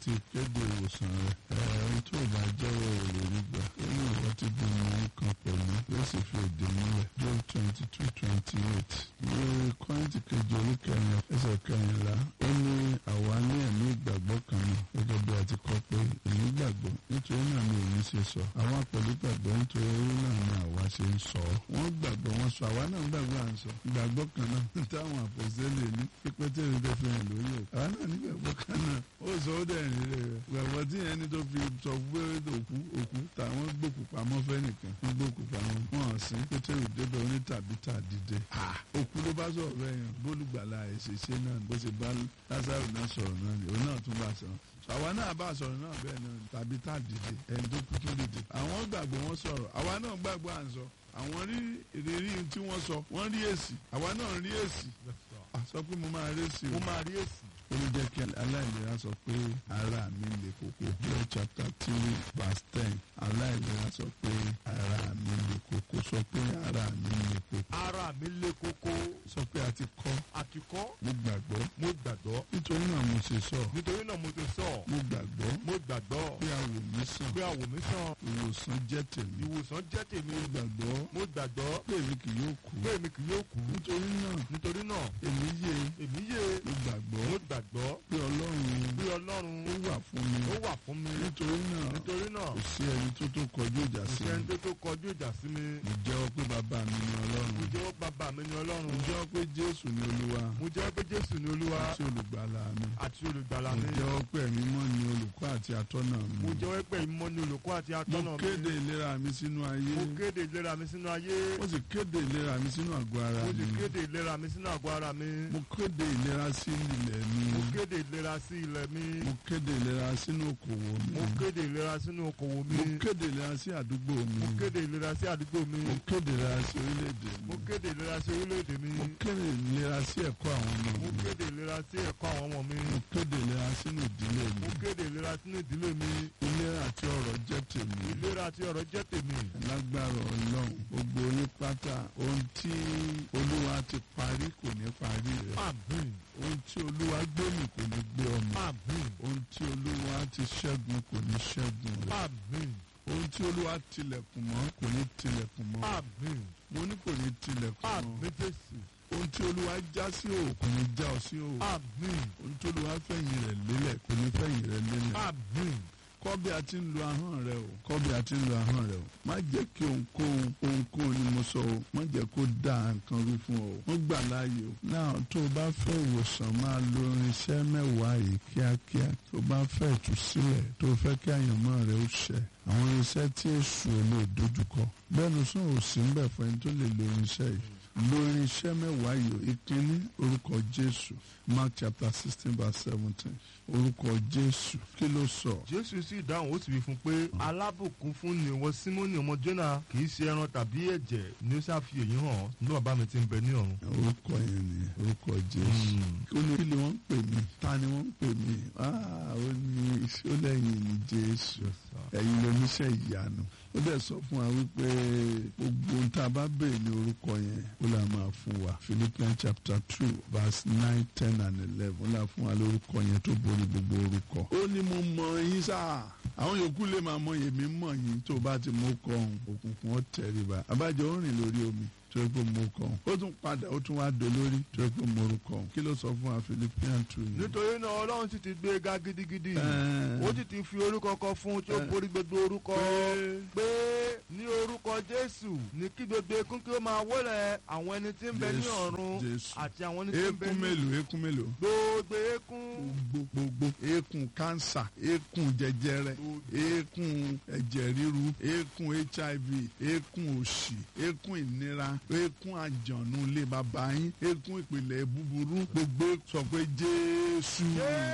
àti ìkéde ìwòsàn rẹ̀ ẹ̀ẹ́n tó bá jẹ́wọ́ èrè nígbà ó ní ìwọ ti di ìmọ̀ kan pẹ̀lú yóò sì fi èdè múlẹ̀ Job twenty two twenty eight ní kọ́ńtì kejì orí kẹrin ẹsẹ̀ kẹrìnlá ó ní àwa ní ẹ̀mí ìgbàgbọ́ kan náà gẹ́gẹ́ bí a ti kọ́ pé èmi gbàgbọ́ nítorí náà ni èmi ṣe sọ àwa pẹ̀lú gbàgbọ́ nítorí náà ni àwa ṣe ń sọ wọ́n gbàgbọ́ wọn sọ àwa náà gbàgbọ́ à ń sọ ìgbàgbọ́ kan náà táwọn àpòsílẹ̀ ní pípẹ́ tẹ̀lé tó fi hàn lórí òkú àwa náà ní gbàgbọ́ kan náà ó sọ ó dẹ̀ ní rẹ̀ gbàgbọ́ tí yẹn ní tó fi sọ pé òkú òkú táwọn gbòkú pamọ́ fẹ́ nìkan ń gbòkú pamọ́ wọn sí pétérù débẹ̀ oní tàbí tà dìde òkú ló bá sọ̀rọ̀ bẹ́ẹ̀ yẹn bólúgbàlà ìṣẹ̀ṣẹ̀ náà bó ṣe bá lásàrò náà sọ̀rọ̀ náà ni òun náà tún bá sọ̀rọ̀ àwa náà bá sọ̀rọ̀ náà bẹ́ẹ̀ náà tàbí tá dìde ẹni tó kú tó dìde àwọn gbàgbọ́ wọn sọ̀rọ̀ àwa náà gbàgbọ́ à ń sọ àwọn rí ìrírí tí wọ́n sọ wọ́n rí èsì àwa náà rí èsì sọ pé mo máa rí èsì mo máa rí èsì. ó ló jẹ́ kí aláìlera sọ pé ara mi le koko Job chapter three verse ten aláìlera sọ pé ara mi le koko sọ pé ara mi le koko ara mi le koko sọ pé a ti kọ́ àkìkọ́ mo gbàgbọ́ mo gbàgbọ́ nítorí náà mo ṣe sọ nítorí náà mo ti sọ mo gbàgbọ́ mo gbàgbọ́ pé àwò mi sàn pé àwò mi sàn ìwòsàn jẹ́ tèmi ìwòsàn jẹ́ tèmi mo gbàgbọ́ mo gbàgbọ́ pé èmi kì yóò kú pé èmi kì yóò kú nítorí náà nítorí náà èmi yé èmi yé mo gbàgbọ́ mo gbàgbọ́ pé ọlọ́run pé ọlọ́run ó wà fún mi ó wà fún mi nítorí náà nítorí náà kò sí ẹni tó tó kọjú ìjà kò sí sí mi ẹni tó tó kọjú ìjà sí mi mo jẹ́wọ́ pé bàbá mi ni ọlọ́run mo jẹ́wọ́ bàbá mi ni ọlọ́run mo jẹ́wọ́ pé jésù ni olúwa mo jẹ́wọ́ pé jésù ni olúwa àti olùgbàlà mi àti olùgbàlà mo mi jẹ́wọ́ pé ẹ̀mí mọ́ ni olùkọ́ àti atọ́nà mi mo jẹ́wọ́ pé ìmọ̀ ni olùkọ́ àti atọ́nà mo mi kéde ìlera mi sínú ayé mo kéde ìlera mi sínú ayé mo sì kéde ìlera mi sínú àgọ́ ara mo sì mi kéde ìlera mi sínú àgọ́ ara mi mo kéde ìlera sí ilẹ̀ mi mo kéde ìlera sí ilẹ̀ mi mo kéde ìlera sínú okòwò mi mo kéde ìlera sínú okòwò mi mo kéde ìlera sí àdúgbò mi mo kéde ìlera sí àdúgbò mi mo kéde ìlera sí orílẹ̀-èdè mi mo kéde ìlera sí orílẹ̀-èdè mi mo kéde ìlera sí ẹ̀kọ́ àwọn ọmọ mo mi kéde ìlera sí ẹ̀kọ́ àwọn ọmọ mi mo kéde ìlera sínú ìdílé mi mo kéde ìlera sínú ìdílé mi ìlera àti ọrọ̀ jẹ́ tèmi ìlera àti ọ̀rọ̀ jẹ́ tèmi lágbára ọlọ́run gbogbo orí pátá ohun tí olúwa ti parí kò ní parí rẹ̀ àmín ohun tí olúwa gbé mi kò ní gbé ọmọ àmín ohun tí olúwa ti ṣẹ́gun kò ní ṣẹ́gun rẹ̀ àmín ohun tí olúwa tilẹ̀kùn mọ́ kò ní tilẹ̀kùn mọ́ àmín mo ní kò ní tilẹ̀kùn mọ́ àmín jésù ohun tí olúwa já sí òò kò ní já ọ sí òò àmín ohun tí olúwa fẹ̀yìn rẹ̀ lélẹ̀ kò ní fẹ̀yìn rẹ̀ lélẹ̀ àmín kọ́ bí a ti ń lo ahọ́n rẹ o kọ́ bí a ti ń lo ahọ́n rẹ o má jẹ́ kí ohunkóhun ohunkóhun ni mo sọ o má jẹ́ kó dá nǹkan rú fún ọ wọ́n gbà láàyè o náà tó o bá fẹ́ ìwòsàn máa lo irinṣẹ́ mẹ́wàá yìí kíákíá tó o bá fẹ́ ìtúsílẹ̀ tó o fẹ́ kí àyànmọ́ rẹ ó ṣẹ àwọn irinṣẹ́ tí èṣù ò lè dojúkọ bẹ́ẹ̀ ló sún òsì ń bẹ̀ fún ẹni tó lè lo irinṣẹ́ yìí lo irinṣẹ́ mẹ́wàá yìí o ìkíní orúkọ Jésù Mark chapter sixteen verse seventeen orúkọ Jésù kí ló sọ. jésù sì dáhùn ó sì wí fún un pé alábùkún fún ni ìwọ símónì ọmọ jónà kì í ṣe ẹran tàbí ẹ̀jẹ̀ ni ó ṣàfi èyí hàn ní bàbá mi ti ń bẹ ní ọ̀run. orúkọ yẹn ni orúkọ Jésù ó ní kí ni wọ́n ń pè mí ta ni wọ́n ń pè mí Ah, ó ní ìṣólẹ́yìn ní Jésù ẹ̀yin lóníṣẹ́ ìyanu ó dẹ̀ sọ fún wa wípé gbogbo ohun tá a bá béèrè ní orúkọ yẹn ó là máa fún wa Philippians chapter two verse nine ten and eleven ó là fún wa lórúkọ yẹn tó borí gbogbo orúkọ. ó ní mo mọ yín sáà àwọn yòókù lè máa mọ èmi mọ yín tó bá ti mú kọ ọhún òkùnkùn ó tẹríba abájọ ó rìn lórí omi tó yẹ kó mú kọ ọhún ó tún padà ó tún wá dolórí tó yẹ kó mú orúkọ ọhún kí ló sọ fún wa Philippians two yẹn. nítorí náà ọlọ́run sì ti gbé e ga gidigidi Ẹ́ẹ̀. ó sì ti fi orúkọ kan fún un tí ó Ẹ́ẹ̀. borí gbogbo orúkọ pé ní orúkọ jésù ní kí gbogbo ekún kí ó máa wólẹ̀ àwọn ẹni tí ń bẹ ní Jésù, ọ̀run Jésù. àti àwọn ẹni tí ń bẹ eékún ní mélòó eékún mélòó. gbogbo ekún gbogbo gbogbo eékún kánsà eékún jẹjẹrẹ eékún ẹ̀jẹ̀ ríru eékún hiv eékún òṣì eékún ìnira eékún àjànú ilé bàbá yín eékún ìpìlẹ̀ búburú gbogbo sọ pé jésù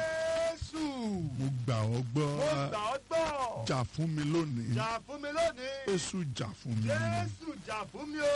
jésù mo gbà ọ́ gbọ́ mo gbà ọ́ gbọ́ jà fún mi lónìí jà fún mi lónìí jésù jà fún mi jésù jà fún mi o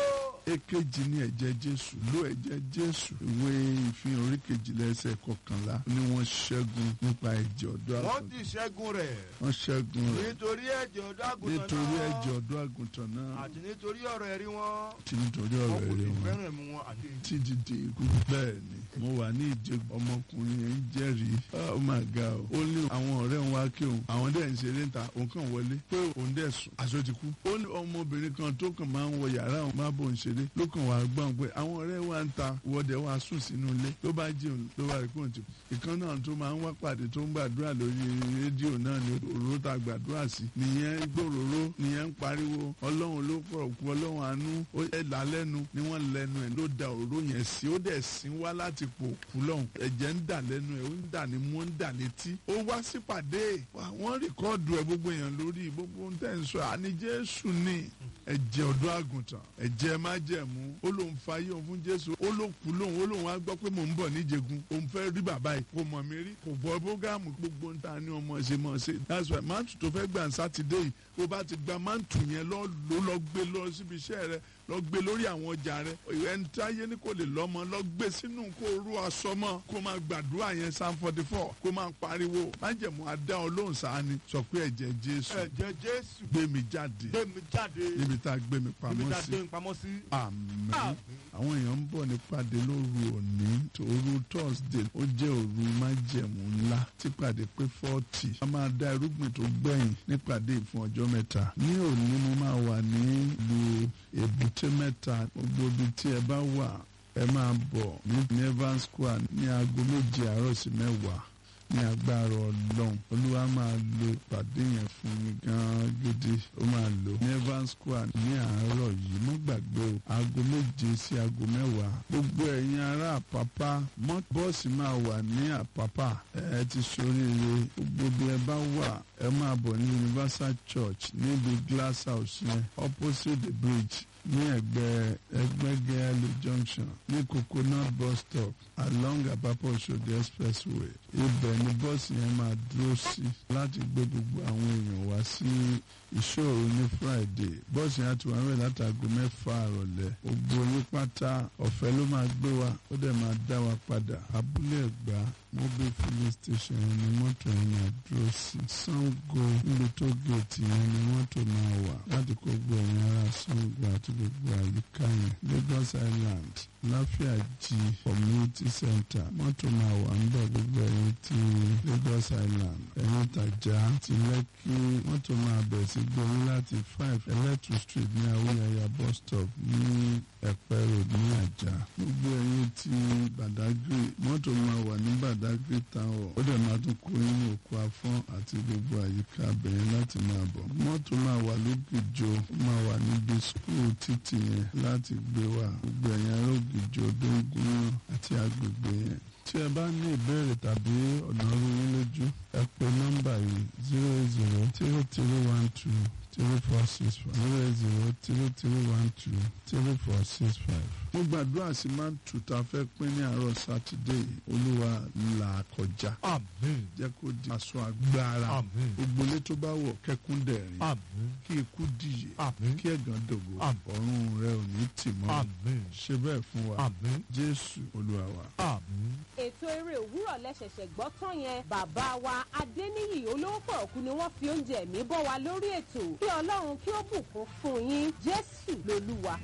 èkejì ní ẹ̀jẹ̀ jésù ló ẹ̀jẹ̀ jésù ìwé ìfihàn orí kejìlá ẹsẹ̀ kọkànlá ni wọ́n ṣẹ́gun nípa ẹ̀jẹ̀ ọ̀dọ́ wọ́n àgùntàn ti ṣẹ́gun rẹ̀ wọ́n ṣẹ́gun rẹ̀ nítorí ẹ̀jẹ̀ ọ̀dọ́ àgùntàn náà nítorí ẹ̀jẹ̀ ọ̀dọ́ àgùntàn náà àti nítorí ọ̀rọ̀ ẹ̀rí wọn tí nítorí wọn ọ̀rọ̀ kò sì ẹ̀rẹ̀ wọn fẹ́ràn ẹ̀mú wọn àti tí dìde ikú bẹ́ẹ̀ ni mo wà ní ìjẹ ọmọkùnrin yẹn ń jẹ́rìí oh my god ó ní àwọn ọ̀rẹ́ ń wá kí òun àwọn dẹ̀ ń ṣeré ń ta òun kàn wọlé pé òun dẹ̀ sùn aṣọ ti kú ó ní ọmọbìnrin kan tó kàn máa ń wọ yàrá òun má bò ń ṣeré ló kàn wá gbọ́n pé àwọn ọ̀rẹ́ wa ń ta wọ́dẹ̀ wá sùn sínú ilé ló bá jẹun ló bá rí pé òun ti kú ìkan náà tó máa ń wá pàdé tó ń gbàdúrà lórí rédíò náà ni òróró ta gbàdúrà sí nìyẹn gbòòrò nìyẹn ń pariwo ọlọ́run ló pọ̀ kú ọlọ́run àánú ó yẹ là lẹ́nu ni wọ́n lẹ́nu ẹ̀ ló da òróró yẹn sí ó dẹ̀ sín wá láti pò kú lọ́hùn ẹ̀jẹ̀ ń dà lẹ́nu ẹ̀ ó ń dà ní mú ó ń dà létí ó wá sípàdé wá, wọ́n rìkọ́ọ̀dù ẹ̀ gbogbo èèyàn lórí gbogbo ń tẹ̀ ń sọ àní jésù ni ẹ̀jẹ̀ ọ̀dọ́ àgùntàn ẹ̀jẹ̀ májẹ̀mú ó lóun fayé òun fún jésù ó ló kú lóun ó lóun wá gbọ́ pé mò ń bọ̀ níjẹ̀gun òun fẹ́ rí bàbá yìí kò mọ̀ mí rí kò gbọ́ bógámù gbogbo ń ta ni ọmọ ṣe mọ̀ ṣe that's why mántù tó fẹ́ gbà ń sátidé yìí bó bá ti gba mántù yẹn lọ ló lọ gbé lọ síbi iṣẹ́ rẹ lọ gbé lórí àwọn ọjà rẹ ẹni tí ayé ní kò lè lọ́mọ lọ gbé sínú kó rú aṣọ mọ́ kó máa gbàdúrà yẹn psalm forty four kó máa pariwo májẹ̀mú adá ọlọ́run sáni sọ pé ẹ̀jẹ̀ jésù ẹ̀jẹ̀ jésù gbé mi jáde gbé mi jáde níbi tá a gbé mi níbi pamọ́ tá a sí gbé mi pamọ́ sí. àmín Àmín. àwọn èèyàn ń bọ̀ nípàdé lóru òní òru thursday ó jẹ́ òru májẹ̀mú ńlá tí pàdé pé forty a máa dá irúgbìn tó gbẹ̀yìn nípàdé fún ọjọ́ mẹ́ta ní òní mo máa wà ní ìlú èbúté mẹ́ta gbogbo ibi tí ẹ bá wà ẹ máa bọ̀ ní evans square ní aago méje àárọ̀ sí mẹ́wàá ní agbára ọlọ́run olúwa máa lo ìpàdé yẹn fún mi gan-an gidi ó máa lò ní evans square ní àárọ̀ yìí mo gbàgbé o aago méje sí aago mẹ́wàá gbogbo ẹ̀yin ará àpápá mọ́ bọ́ọ̀sì máa wà ní àpápá ẹ ti ṣoríire gbogbo bí ẹ bá wà ẹ máa bọ̀ ní universal church níbi glass house yẹn opposite the bridge ní ẹ̀gbẹ́ ẹgbẹgẹlì junction ní coconut bus stop along apapa Oṣòdì expressway ibẹ̀ ni bọ́ọ̀sì yẹn máa dúró sí láti gbé gbogbo àwọn èèyàn wá sí ìṣòro ní friday bọ́ọ̀sì yẹn ti wà wẹ̀ látàgò mẹ́fà àrọ̀lẹ́ gbogbo yín pátá ọ̀fẹ́ ló máa gbé wa ó dẹ̀ máa dá wa padà abúlé ẹ̀gbá mobile filling station yẹn ni mọ́tò yẹn máa dúró sí sango níbi tó géètì yẹn ni mọ́tò máa wà láti kó gbogbo ẹ̀yìn ara sango àti gbogbo àyíká yẹn lagos island láfíàjì community center mọ́tò máa wà ń bọ̀ gbogbo ẹ̀yìn ti lagos island ẹ̀yìn tàjà ti lẹ́kí mọ́tò máa bẹ̀ sí gbóyún láti five electric street ní awúyẹyà bus stop ní ẹ̀pẹ́ road ní àjà gbogbo ẹ̀yìn ti badagry mọ́tò máa wà ní badagry town ó dẹ̀ máa tún kó nínú òkú afọ́n àti gbogbo àyíká abẹ̀yẹn láti máa bọ̀ mọ́tò máa wà lógìjò ó máa wà níbi skul títì yẹn láti gbé wa gbogbo ẹ̀yìn arógìjò dóngún àti agbègbè yẹn tí ẹ bá ní ìbéèrè tàbí ọ̀nà orí lójú ẹ pè nọ́mbà yìí zero zero three three one two three four six five zero zero three three one two three four six five. mo gbàdúrà sí máa ń tù tá a fẹ́ pín ní àárọ̀ sátidé yìí olúwa là kọjá àmín jẹ́ kó di aṣọ agbára àmín gbogbo ilé tó bá wọ̀ kẹ́kún dẹ̀rín àmín kí ikú dìye àmín kí ẹ̀gàn dògo Àmín. ọ̀run rẹ ò ní tì mọ́ àmín ṣe bẹ́ẹ̀ fún wa àmín jésù olúwa wa. àmín. ètò eré òwúrọ̀ lẹ́sẹ̀sẹ̀ gbọ́ tán yẹn bàbá wa adéníyì olówó pọ̀rọ̀kú ni wọ́n fi oúnjẹ ẹ̀mí bọ́ wa lórí ètò kí ọlọ́run kí ó bùkún fún yín jésù lolúwa.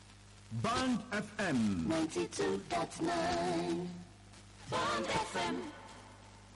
Band FM. 92.9 Bond FM